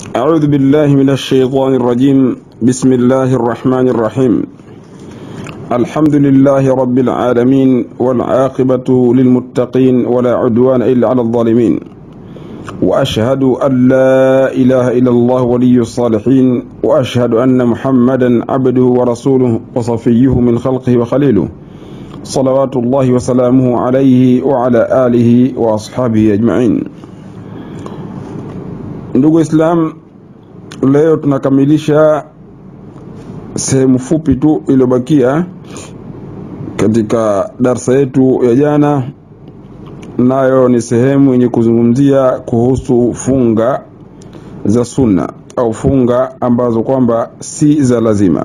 أعوذ بالله من الشيطان الرجيم بسم الله الرحمن الرحيم الحمد لله رب العالمين والعاقبة للمتقين ولا عدوان إلا على الظالمين وأشهد أن لا إله إلا الله ولي الصالحين وأشهد أن محمدا عبده ورسوله وصفيه من خلقه وخليله صلوات الله وسلامه عليه وعلى آله وأصحابه أجمعين Ndugu Islam, leo tunakamilisha sehemu fupi tu iliyobakia katika darsa yetu ya jana, nayo ni sehemu yenye kuzungumzia kuhusu funga za sunna au funga ambazo kwamba si za lazima.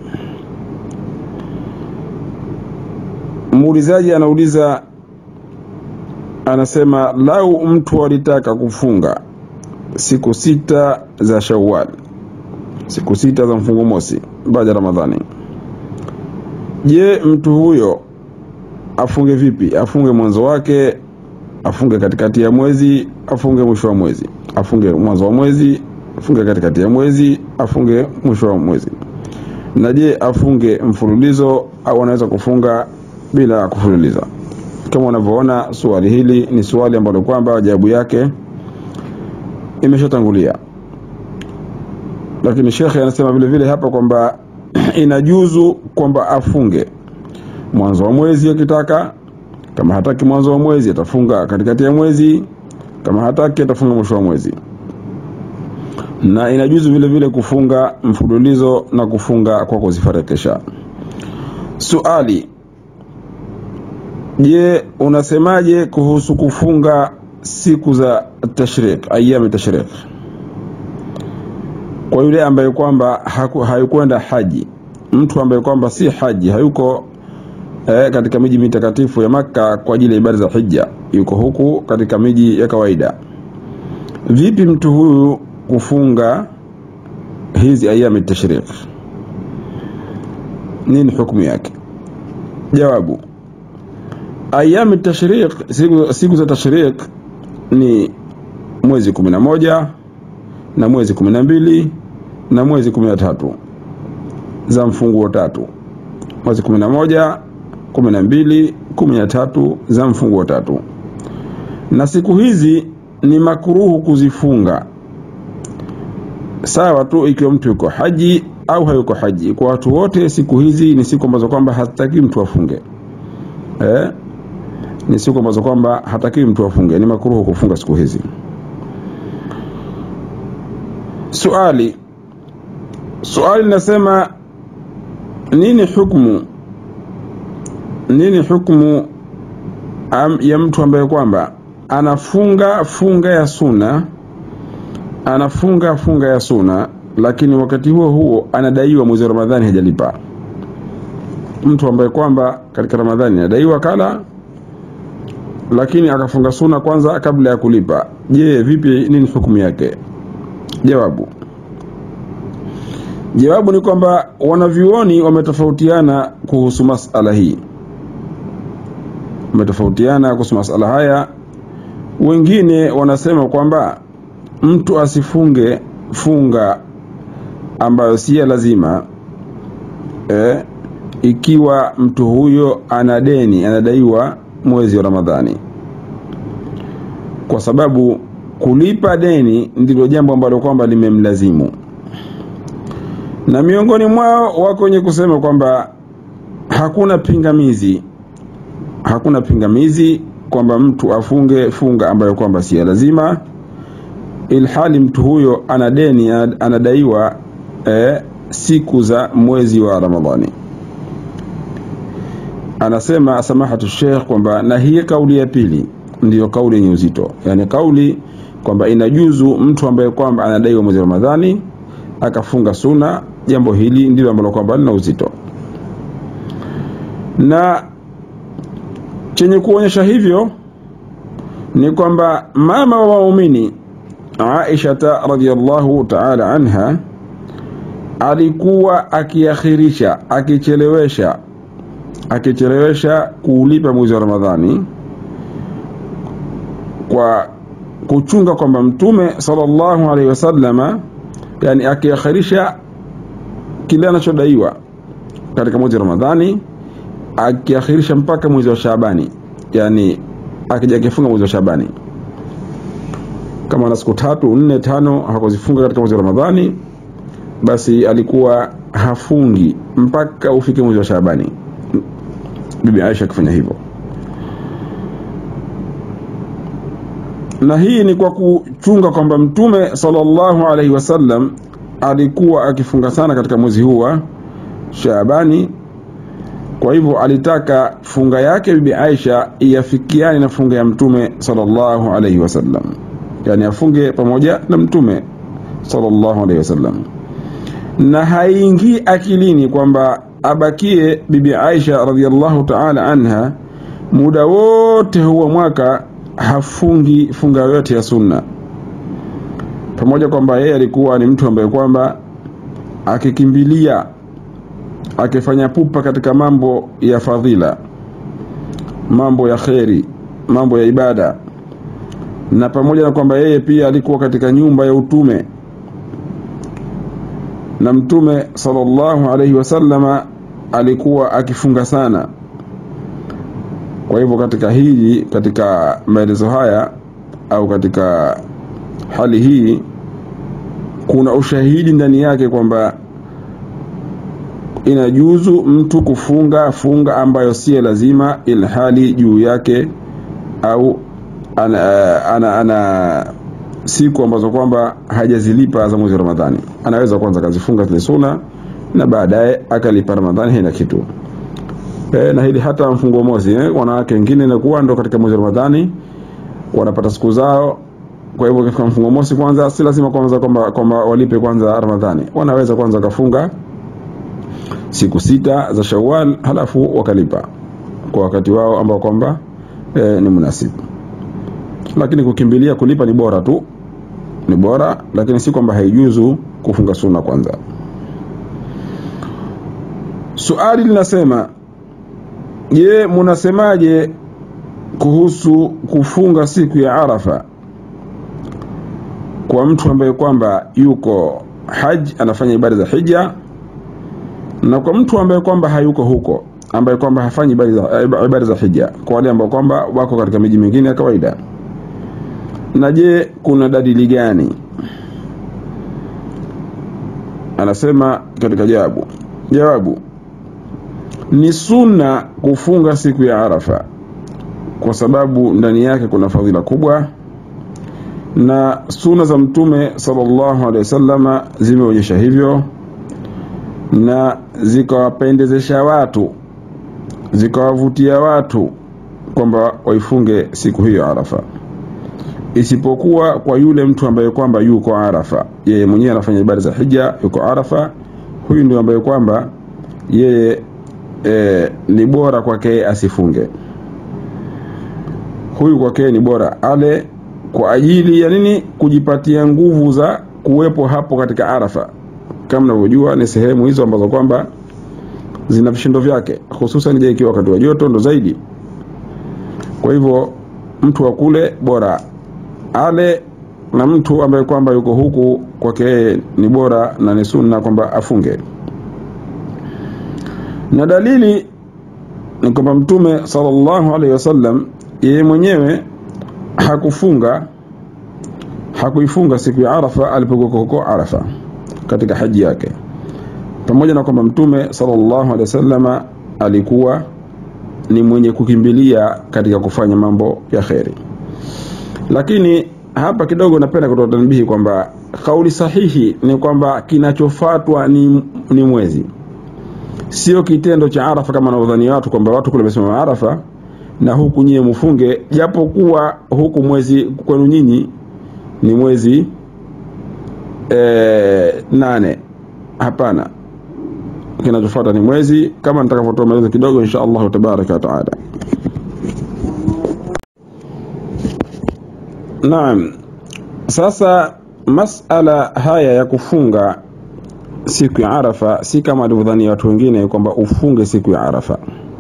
Muulizaji anauliza, anasema lau mtu alitaka kufunga siku sita za Shawwal, siku sita za mfungo mosi baada ya Ramadhani. Je, mtu huyo afunge vipi? Afunge mwanzo wake, afunge katikati ya mwezi, afunge mwisho wa mwezi, afunge mwanzo wa mwezi, afunge katikati ya mwezi, afunge mwisho wa mwezi? Na je, afunge mfululizo au anaweza kufunga bila kufululiza? Kama unavyoona, swali hili ni swali ambalo kwamba jawabu yake imeshatangulia lakini shekhe anasema vile vile hapa kwamba inajuzu kwamba afunge mwanzo wa mwezi akitaka kama hataki mwanzo wa mwezi atafunga katikati ya mwezi kama hataki atafunga mwisho wa mwezi na inajuzu vile vile kufunga mfululizo na kufunga kwa kuzifarakisha suali je unasemaje kuhusu kufunga siku za tashrik ayami tashrik kwa yule ambaye kwamba hayukwenda haji mtu ambaye kwamba si haji hayuko eh, katika miji mitakatifu ya Makka kwa ajili ya ibada za hija yuko huku katika miji ya kawaida vipi mtu huyu kufunga hizi ayami tashrik nini hukumu yake jawabu ayami tashriq siku, siku za tashriq ni mwezi kumi na moja na mwezi kumi na mbili na mwezi kumi na tatu za mfunguo tatu mwezi kumi na moja kumi na mbili kumi na tatu za mfunguo tatu na siku hizi ni makuruhu kuzifunga sawa tu ikiwa mtu yuko haji au hayuko haji kwa watu wote siku hizi ni siku ambazo kwamba hataki mtu afunge eh? ni siku ambazo kwamba hatakiwi mtu afunge, ni makuruhu kufunga siku hizi. Suali, suali linasema nini hukumu nini hukumu ya mtu ambaye kwamba anafunga funga ya suna anafunga funga ya suna, lakini wakati huo huo anadaiwa mwezi wa Ramadhani hajalipa. Mtu ambaye kwamba katika Ramadhani anadaiwa kala lakini akafunga suna kwanza kabla ya kulipa. Je, vipi? Nini hukumu yake? Jawabu, jawabu ni kwamba wanavyuoni wametofautiana kuhusu masala hii, wametofautiana kuhusu masala haya. Wengine wanasema kwamba mtu asifunge funga ambayo si ya lazima eh, ikiwa mtu huyo ana deni, anadaiwa mwezi wa Ramadhani, kwa sababu kulipa deni ndilo jambo ambalo kwamba limemlazimu. Na miongoni mwao wako wenye kusema kwamba hakuna pingamizi, hakuna pingamizi kwamba mtu afunge funga ambayo kwamba si ya lazima, ilhali mtu huyo ana deni, anadaiwa eh, siku za mwezi wa Ramadhani anasema samahatu Sheikh kwamba na hii kauli ya pili ndiyo kauli yenye uzito, yani kauli kwamba inajuzu mtu ambaye kwamba anadaiwa mwezi wa Ramadhani akafunga suna, jambo hili ndilo ambalo kwamba lina uzito, na chenye kuonyesha hivyo ni kwamba mama wa waumini Aisha radhiyallahu ta'ala anha alikuwa akiakhirisha, akichelewesha akichelewesha kuulipa mwezi wa Ramadhani kwa kuchunga kwamba Mtume sallallahu alaihi wasallama yani akiakhirisha kile anachodaiwa katika mwezi wa Ramadhani akiakhirisha mpaka mwezi wa Shaabani, yani akija akifunga mwezi wa Shaabani, kama ana siku tatu nne tano hakuzifunga katika mwezi wa Ramadhani, basi alikuwa hafungi mpaka ufike mwezi wa Shaabani. Bibi Aisha akifanya hivyo, na hii ni kwa kuchunga kwamba Mtume sallallahu alaihi wasallam alikuwa akifunga sana katika mwezi huu wa Shaabani. Kwa hivyo alitaka funga yake Bibi Aisha iafikiane na funga ya Mtume sallallahu alaihi wasallam, yani afunge pamoja na Mtume sallallahu alaihi wasallam, na haingii akilini kwamba abakie Bibi Aisha radhiallahu ta'ala anha muda wote huwa mwaka hafungi funga yoyote ya sunna, pamoja kwamba yeye alikuwa ni mtu ambaye kwamba akikimbilia akifanya pupa katika mambo ya fadhila, mambo ya kheri, mambo ya ibada, na pamoja na kwamba yeye pia alikuwa katika nyumba ya utume na Mtume sallallahu alaihi wasallama alikuwa akifunga sana. Kwa hivyo katika hili, katika maelezo haya au katika hali hii, kuna ushahidi ndani yake kwamba inajuzu mtu kufunga funga ambayo si lazima, ilhali juu yake au ana, ana, ana siku ambazo kwamba hajazilipa za mwezi wa Ramadhani, anaweza kwanza akazifunga zile suna na baadaye akalipa Ramadhani, haina kitu e, na hili hata mfungo mosi eh, wanawake wengine inakuwa ndo katika mwezi wa Ramadhani wanapata siku zao. Kwa hivyo katika mfungo mosi kwanza, si lazima kwanza kwamba kwamba walipe kwanza Ramadhani, wanaweza kwanza kafunga siku sita za Shawwal halafu wakalipa kwa wakati wao ambao kwamba e, ni munasibu. Lakini kukimbilia kulipa ni bora tu, ni bora, lakini si kwamba haijuzu kufunga sunna kwanza. Suali linasema, je, munasemaje kuhusu kufunga siku ya Arafa kwa mtu ambaye kwamba yuko haji anafanya ibada za hija na kwa mtu ambaye kwamba hayuko huko ambaye kwamba hafanyi ibada za, ibada za hija kwa wale ambao kwamba wako katika miji mingine ya kawaida na je kuna dalili gani anasema katika jawabu jawabu ni sunna kufunga siku ya arafa kwa sababu ndani yake kuna fadhila kubwa na suna za mtume sallallahu alaihi wasallama zimeonyesha hivyo na zikawapendezesha watu zikawavutia watu kwamba waifunge siku hiyo Arafa, isipokuwa kwa yule mtu ambaye kwamba yuko Arafa, yeye mwenyewe anafanya ibada za hija, yuko Arafa. Huyu ndio ambaye kwamba yeye e, ni bora kwake asifunge. Huyu kwake ni bora ale kwa ajili ya nini? Kujipatia nguvu za kuwepo hapo katika Arafa. Kama mnavyojua ni sehemu hizo ambazo kwamba zina vishindo vyake, hususan je, ikiwa wakati wa joto ndo zaidi. Kwa hivyo mtu wa kule bora ale, na mtu ambaye kwamba yuko huku kwake yeye ni bora na ni sunna kwamba afunge. Na dalili ni kwamba Mtume sallallahu alaihi wasallam yeye mwenyewe hakufunga hakuifunga siku ya Arafa alipokuwa huko Arafa katika haji yake, pamoja na kwamba Mtume sallallahu alaihi wasallama alikuwa ni mwenye kukimbilia katika kufanya mambo ya kheri. Lakini hapa kidogo napenda kutoa tanbihi kwamba kauli sahihi ni kwamba kinachofatwa ni, ni mwezi, sio kitendo cha Arafa kama wanavyodhani watu kwamba watu kule wamesimama Arafa na huku nyie mufunge, japo kuwa huku mwezi kwenu nyinyi ni mwezi e, nane. Hapana, kinachofuata ni mwezi, kama nitakavyotoa maelezo kidogo insha Allahu tabaraka wa taala. Naam, sasa masala haya ya kufunga siku ya Arafa si kama walivyodhani watu wengine kwamba ufunge siku ya Arafa,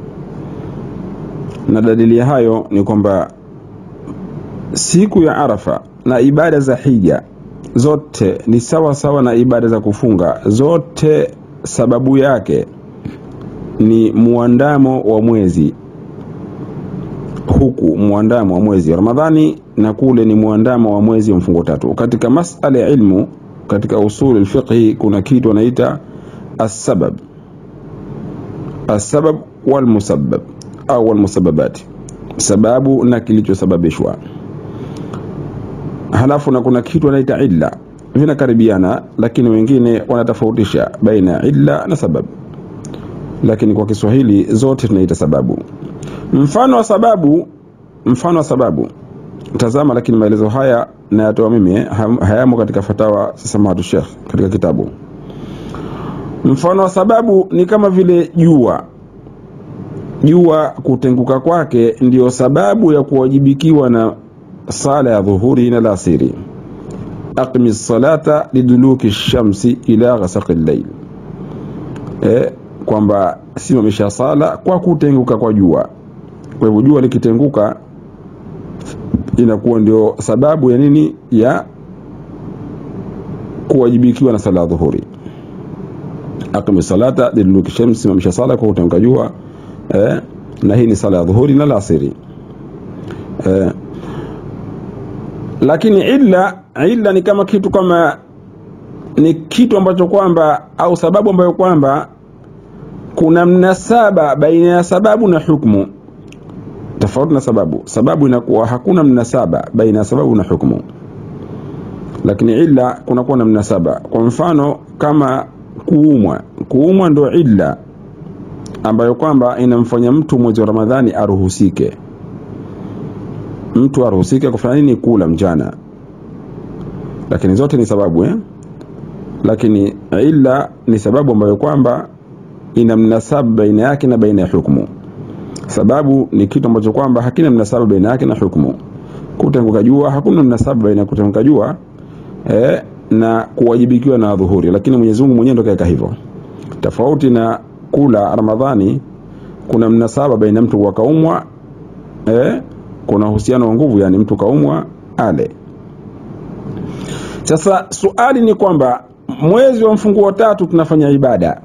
na dalili ya hayo ni kwamba siku ya Arafa na ibada za hija zote ni sawa sawa na ibada za kufunga zote sababu yake ni muandamo wa mwezi huku muandamo wa mwezi wa ramadhani na kule ni muandamo wa mwezi wa mfungo tatu katika masala ya ilmu katika usul alfiqhi kuna kitu wanaita asbab asbab walmusabbab au walmusababati sababu na kilichosababishwa halafu na kuna kitu wanaita illa vinakaribiana lakini wengine wanatofautisha baina ya illa na sababu lakini kwa kiswahili zote tunaita sababu mfano wa sababu mfano wa sababu tazama lakini maelezo haya nayatoa mimi hayamo katika fatawa samahatu shekh katika kitabu mfano wa sababu ni kama vile jua jua kutenguka kwake ndiyo sababu ya kuwajibikiwa na sala ya dhuhuri na lasiri aqimi salata liduluki shamsi ila ghasaqi llail e, kwamba simamisha sala kwa kutenguka kwa jua kwa hivyo jua likitenguka inakuwa ndio sababu ya nini ya kuwajibikiwa na sala ya dhuhuri aqimi salata liduluki shamsi simamisha sala kwa kutenguka jua eh, na hii ni sala ya dhuhuri na lasiri eh, lakini illa illa ni kama kitu kama ni kitu ambacho kwamba au sababu ambayo kwamba kuna mnasaba baina ya sababu na hukmu tofauti na sababu sababu inakuwa hakuna mnasaba baina ya sababu na hukmu lakini illa kunakuwa na mnasaba kwa mfano kama kuumwa kuumwa ndo illa ambayo kwamba inamfanya mtu mwezi wa ramadhani aruhusike mtu aruhusike kufanya nini kula mchana lakini zote ni sababu eh? lakini illa ni sababu ambayo kwamba ina mnasaba baina yake na baina ya hukmu sababu ni kitu ambacho kwamba hakina mnasaba baina yake na hukmu kutenguka jua hakuna mnasaba baina ya kutenguka jua eh, na kuwajibikiwa na dhuhuri lakini Mwenyezi Mungu mwenyewe ndo kaweka hivyo tofauti na kula ramadhani kuna mnasaba baina mtu kwa kaumwa eh, kuna uhusiano wa nguvu yani mtu kaumwa ale sasa suali ni kwamba mwezi wa mfunguo tatu tunafanya ibada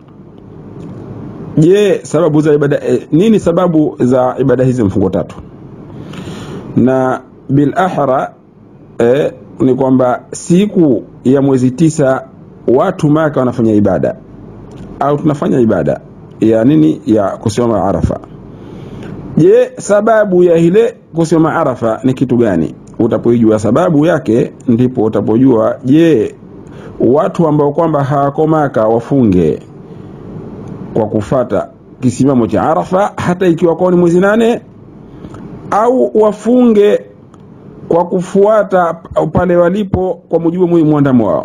je sababu za ibada eh, nini sababu za ibada hizi mfunguo tatu na bil ahra eh, ni kwamba siku ya mwezi tisa watu maka wanafanya ibada au tunafanya ibada ya nini ya kusimama arafa je sababu ya ile kusimama arafa ni kitu gani utapoijua sababu yake ndipo utapojua je watu ambao kwamba hawako maka wafunge kwa kufata kisimamo cha arafa hata ikiwa kwao ni mwezi nane au wafunge kwa kufuata pale walipo kwa mujibu wa mwandamo wao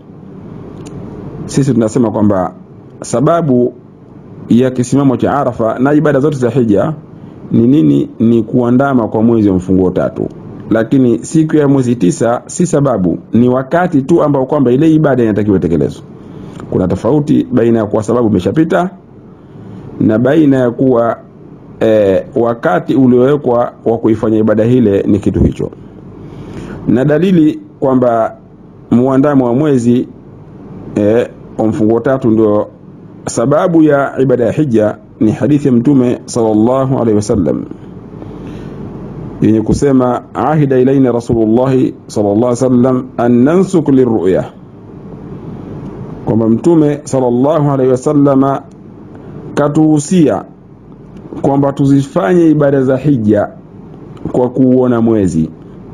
sisi tunasema kwamba sababu ya kisimamo cha arafa na ibada zote za hija ni nini ni kuandama kwa mwezi wa mfunguo tatu lakini siku ya mwezi tisa si sababu ni wakati tu ambao kwamba ile ibada inatakiwa itekelezwe kuna tofauti baina ya kuwa sababu imeshapita na baina ya kuwa e, wakati uliowekwa wa kuifanya ibada hile ni kitu hicho na dalili kwamba muandamo wa mwezi e, wa mfunguo tatu ndio sababu ya ibada ya hija ni hadithi ya mtume sallallahu alaihi wasallam yenye kusema ahida ilaina rasulullahi sallallahu alaihi wasallam an nansuk liruya kwamba mtume sallallahu alaihi wasallama katuhusia kwamba tuzifanye ibada za hija kwa kuuona mwezi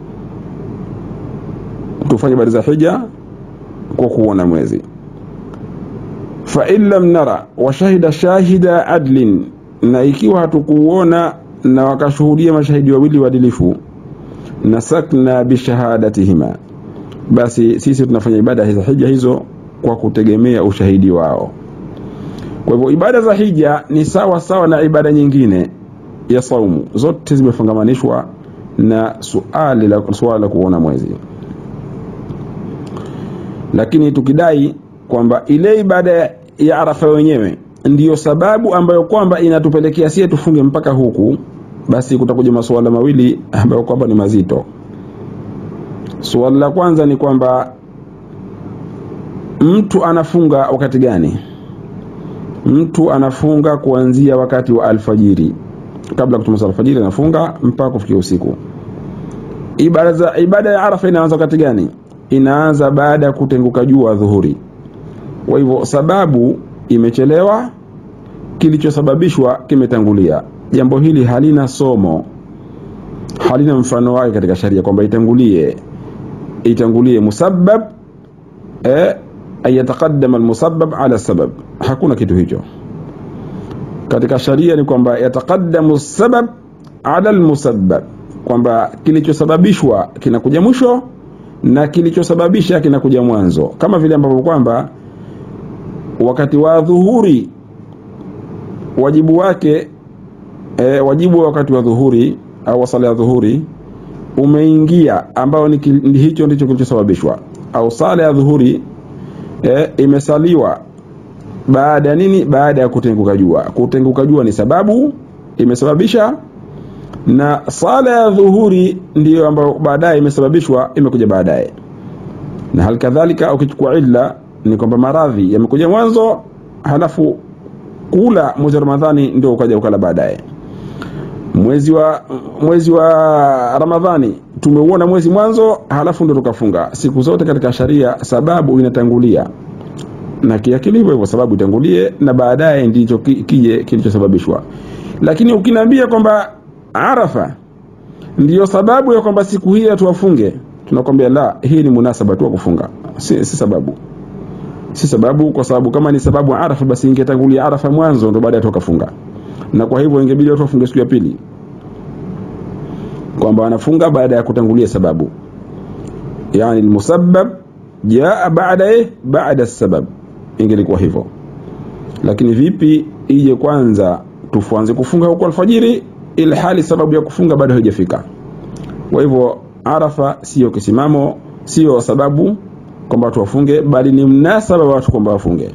tufanye ibada za hija kwa kuuona mwezi fain lam nara washahida shahida adlin na ikiwa hatukuuona na wakashuhudia mashahidi wawili waadilifu nasakna bishahadatihima basi sisi tunafanya ibada za hija hizo kwa kutegemea ushahidi wao kwa hivyo ibada za hija ni sawa sawa na ibada nyingine ya saumu zote zimefungamanishwa na suali la, suala la kuona mwezi lakini tukidai kwamba ile ibada ya arafa wenyewe ndiyo sababu ambayo kwamba inatupelekea sie tufunge mpaka huku basi kutakuja masuala mawili ambayo kwamba ni mazito suala la kwanza ni kwamba mtu anafunga wakati gani mtu anafunga kuanzia wakati wa alfajiri kabla kutoka alfajiri anafunga mpaka kufikia usiku ibada za ibada ya arafa inaanza wakati gani inaanza baada ya kutenguka jua dhuhuri kwa hivyo sababu imechelewa kilichosababishwa kimetangulia jambo hili halina somo halina mfano wake katika sharia kwamba itangulie itangulie musabbab eh, ayataqaddama almusabbab ala sabab hakuna kitu hicho katika sharia ni kwamba yataqaddamu sabab ala almusabbab kwamba kilichosababishwa kinakuja mwisho na kilichosababisha kinakuja mwanzo kama vile ambavyo kwamba wakati wa dhuhuri wajibu wake e, wajibu wa wakati wa dhuhuri au sala ya dhuhuri umeingia ambao ni, ni hicho ndicho kilichosababishwa au sala ya dhuhuri e, imesaliwa baada ya nini baada ya kutenguka jua kutenguka jua ni sababu imesababisha na sala ya dhuhuri ndiyo ambayo baadaye imesababishwa imekuja baadaye na hali kadhalika ukichukua illa ni kwamba maradhi yamekuja mwanzo halafu kula mwezi wa ramadhani ndio ukaja ukala baadaye mwezi wa mwezi wa ramadhani tumeuona mwezi mwanzo halafu ndio tukafunga siku zote katika sharia sababu inatangulia na kiakili hivyo hivyo sababu itangulie na baadaye ndicho kije kilichosababishwa lakini ukiniambia kwamba arafa ndiyo sababu ya kwamba siku hii tuwafunge tunakwambia la hii ni munasaba tu wa kufunga si, si sababu si sababu kwa sababu kama ni sababu arafa basi ingetangulia arafa mwanzo ndo baadaye tukafunga na kwa hivyo ingebidi watu wafunge siku ya pili kwamba wanafunga baada ya kutangulia sababu yani almusabbab jaa baada eh baada sabab ingelikuwa hivyo lakini vipi ije kwanza tufuanze kufunga huko alfajiri ili hali sababu ya kufunga bado haijafika kwa hivyo arafa sio kisimamo sio sababu kwamba watu wafunge bali ni mnasaba wa watu kwamba wafunge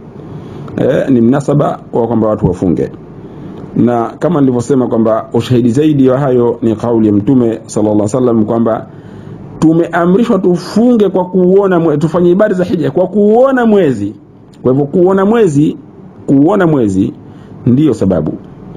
e, ni mnasaba wa kwamba watu wafunge na kama nilivyosema kwamba ushahidi zaidi wa hayo ni kauli ya mtume sallallahu alaihi wasallam kwamba tumeamrishwa tufunge kwa kuuona mwe, tufanye ibada za hija kwa kuuona mwezi kwa hivyo kuuona mwezi kuuona mwezi ndiyo sababu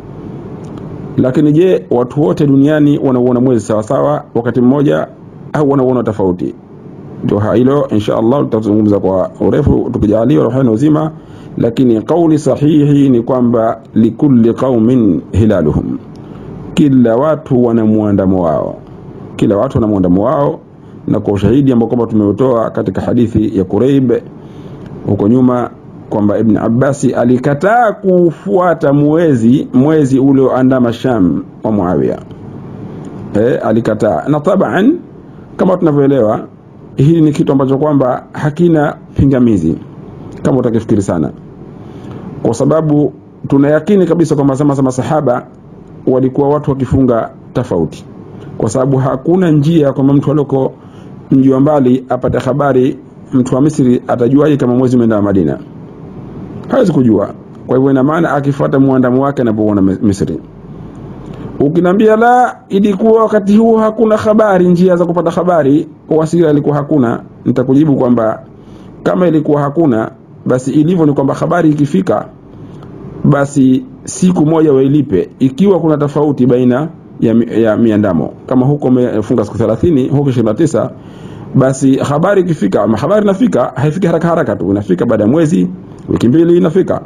lakini je watu wote duniani wanauona mwezi sawasawa wakati mmoja au wanauona tofauti ndio hilo insha allah tutazungumza kwa urefu tukijaliwa roho na uzima lakini kauli sahihi ni kwamba likulli qaumin hilaluhum kila watu wana muandamo wao kila watu wana muandamo wao na kwa ushahidi ambao kwamba tumeutoa katika hadithi ya Kureib huko nyuma kwamba Ibn Abbasi alikataa kufuata mwezi mwezi ulioandama Sham wa Muawiya e, alikataa na taban kama tunavyoelewa hili ni kitu ambacho kwamba hakina pingamizi kama utakifikiri sana kwa sababu tunayakini kabisa kwamba zama za masahaba walikuwa watu wakifunga tofauti kwa sababu hakuna njia kwamba mtu alioko mji wa mbali apate habari mtu wa Misri atajuaje kama mwezi umeenda Madina hawezi kujua kwa hivyo ina maana akifuata muandamo wake anapoona Misri ukinambia la ilikuwa wakati huo hakuna habari njia za kupata habari wasira ilikuwa hakuna nitakujibu kwamba kama ilikuwa hakuna basi ilivyo ni kwamba habari ikifika basi siku moja wailipe ikiwa kuna tofauti baina ya, ya miandamo kama huko umefunga siku 30 huko 29 basi habari ikifika ama habari inafika haifiki haraka haraka tu inafika baada ya mwezi wiki mbili inafika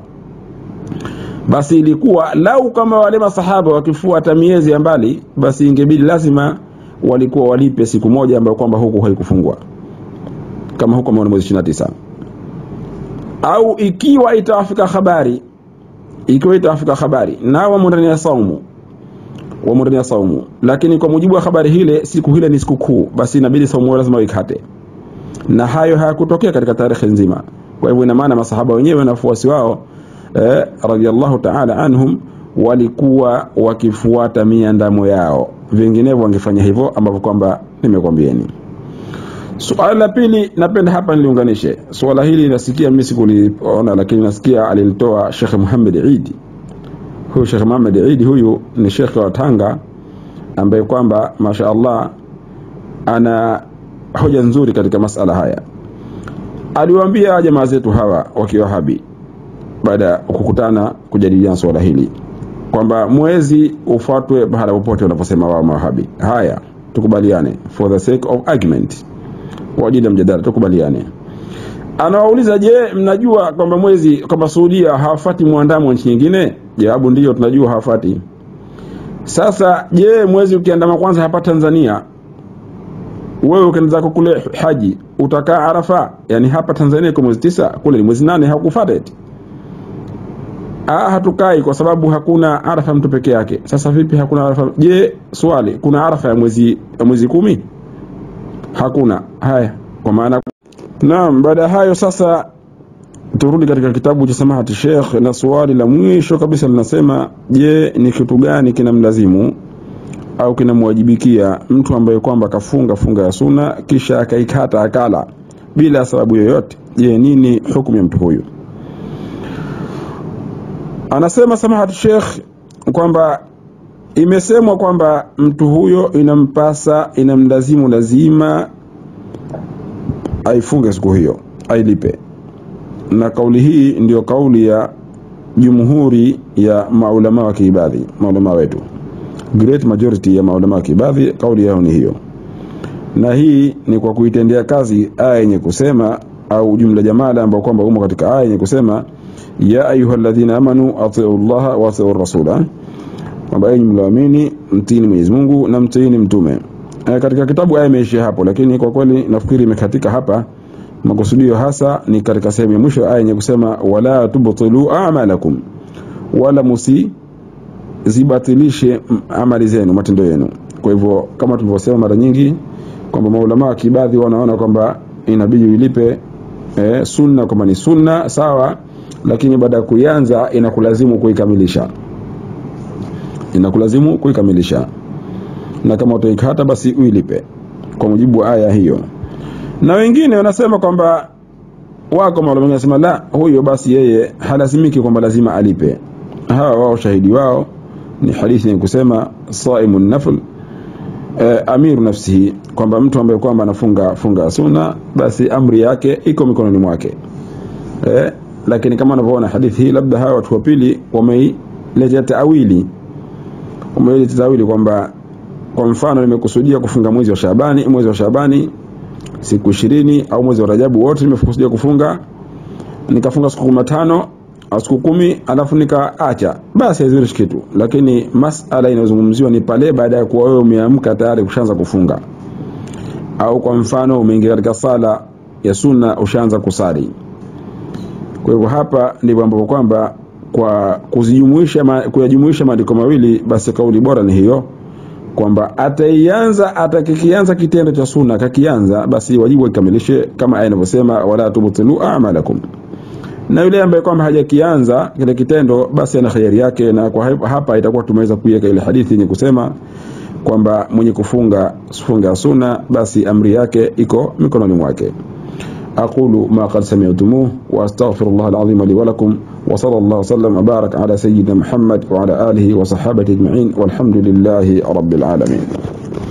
basi ilikuwa lau kama wale masahaba wakifuata miezi ya mbali basi ingebidi lazima walikuwa walipe siku moja ambayo kwamba huku haikufungwa kama huko mwezi 29 au ikiwa itawafika habari ikiwa itawafika habari na wamo ndani ya saumu wamo ndani ya saumu lakini kwa mujibu wa habari hile siku hile ni siku kuu basi inabidi saumu lazima waikate na hayo hayakutokea katika tarehe nzima kwa hivyo ina maana masahaba wenyewe na wafuasi wao eh, radhiallahu ta'ala anhum walikuwa wakifuata miandamo yao vinginevyo wangefanya hivyo ambavyo kwamba nimekwambieni Suala la pili napenda hapa niliunganishe. Suala hili nasikia mimi sikuliona, lakini nasikia alilitoa Sheikh Muhammad Eid. Huyu Sheikh Muhammad Eid huyu ni Sheikh wa Tanga ambaye kwamba masha Allah ana hoja nzuri katika masala haya. aliwaambia jamaa zetu hawa wakiwahabi baada ya kukutana kujadiliana swala hili kwamba mwezi ufuatwe pahala popote wanaposema wao mawahabi haya tukubaliane for the sake of argument kwa ajili ya mjadala tukubaliane anawauliza je mnajua kwamba mwezi kwamba suudia hawafati mwandamo wa nchi nyingine jawabu ndiyo tunajua hawafati sasa je mwezi ukiandama kwanza hapa tanzania wewe ukienda zako kule haji utakaa arafa yani hapa tanzania kwa mwezi tisa kule ni mwezi nane hakufata eti Ah, hatukai kwa sababu hakuna arafa mtu peke yake. Sasa vipi hakuna arafa? Je, swali, kuna arafa ya mwezi ya mwezi kumi? Hakuna. Haya, kwa maana Naam, baada ya hayo sasa turudi katika kitabu cha Samahati Sheikh na swali la mwisho kabisa linasema, je, ni kitu gani kinamlazimu au kinamwajibikia mtu ambaye kwamba kafunga funga ya suna kisha akaikata akala bila sababu yoyote? Je, nini hukumu ya mtu huyu? Anasema Samahati Sheikh kwamba imesemwa kwamba mtu huyo inampasa inamlazimu lazima aifunge siku hiyo ailipe, na kauli hii ndiyo kauli ya jumhuri ya maulama wa kiibadhi, maulama wetu, great majority ya maulama wa kiibadhi, kauli yao ni hiyo, na hii ni kwa kuitendea kazi aya yenye kusema au jumla jamala ambao kwamba umo katika aya yenye kusema ya ayuha alladhina amanu atiu llaha wa atiu rasula, kwamba enyi mlioamini mtiini Mwenyezi Mungu na mtiini mtume. E, katika kitabu aya imeishia hapo, lakini kwa kweli nafikiri imekatika hapa. Makusudio hasa ni katika sehemu ya mwisho aya yenye kusema wala tubtilu a'malakum, wala musizibatilishe amali zenu, matendo yenu. Kwa hivyo kama tulivyosema mara nyingi kwamba maulama wa kibadhi wanaona kwamba inabidi uilipe e, sunna kwamba ni sunna sawa, lakini baada ya kuianza inakulazimu kuikamilisha, inakulazimu kuikamilisha na kama utaikata basi uilipe kwa mujibu wa aya hiyo. Na wengine wanasema kwamba wako maulama wanasema la, huyo basi yeye halazimiki kwamba lazima alipe. Hawa wao shahidi wao ni hadithi yenye kusema saimu nafl e, amiru nafsihi, kwamba mtu ambaye kwamba anafunga funga sunna basi amri yake iko mikononi mwake e, lakini kama unavyoona hadithi hii, labda hawa watu wa pili wameiletea taawili, wameiletea taawili kwamba kwa mfano nimekusudia kufunga mwezi wa Shabani, mwezi wa Shabani siku ishirini au mwezi wa Rajabu wote nimekusudia kufunga, nikafunga siku kumi na tano au siku kumi alafu nikaacha, basi haizurishi kitu. Lakini masala inayozungumziwa ni pale baada ya kuwa wewe umeamka tayari kushaanza kufunga, au kwa mfano umeingia katika sala ya sunna ushaanza kusali. Kwa hivyo hapa ndipo ambapo kwamba kwa kuzijumuisha kuyajumuisha maandiko mawili, basi kauli bora ni hiyo kwamba ataianza atakikianza kitendo cha sunna kakianza, basi wajibu akikamilishe kama aya inavyosema, wala tubtilu a'malakum. Na yule ambaye kwamba hajakianza kile kitendo, basi ana khayari yake, na kwa hapa itakuwa tumeweza kuiweka ile hadithi yenye kusema kwamba mwenye kufunga funga sunna, basi amri yake iko mikononi mwake. aqulu ma qad sami'tumuh wa astaghfirullah alazim li wa lakum wa sallallahu wasallam wa barak ala sayyidina Muhammad wa ala alihi wa sahbihi ajma'in walhamdulillahi rabbil alamin